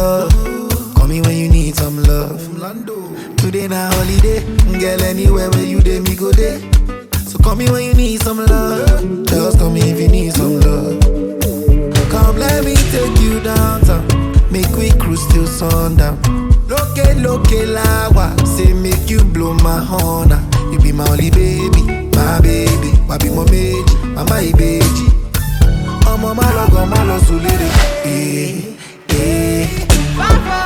love. Call me when you need some love. Today na holiday, girl. Anywhere where you dey, me go there. So call me when you need some love. Just call me if you need some love. Come let me take you downtown. Make we cruise till sundown. Loke loke lawa, say make you blow my horn. ah. You be my only baby, my baby. Wabi mo meji, mama ibeji. Ọmọ má lọ gan má lọ sùn lédè. Eh, eh.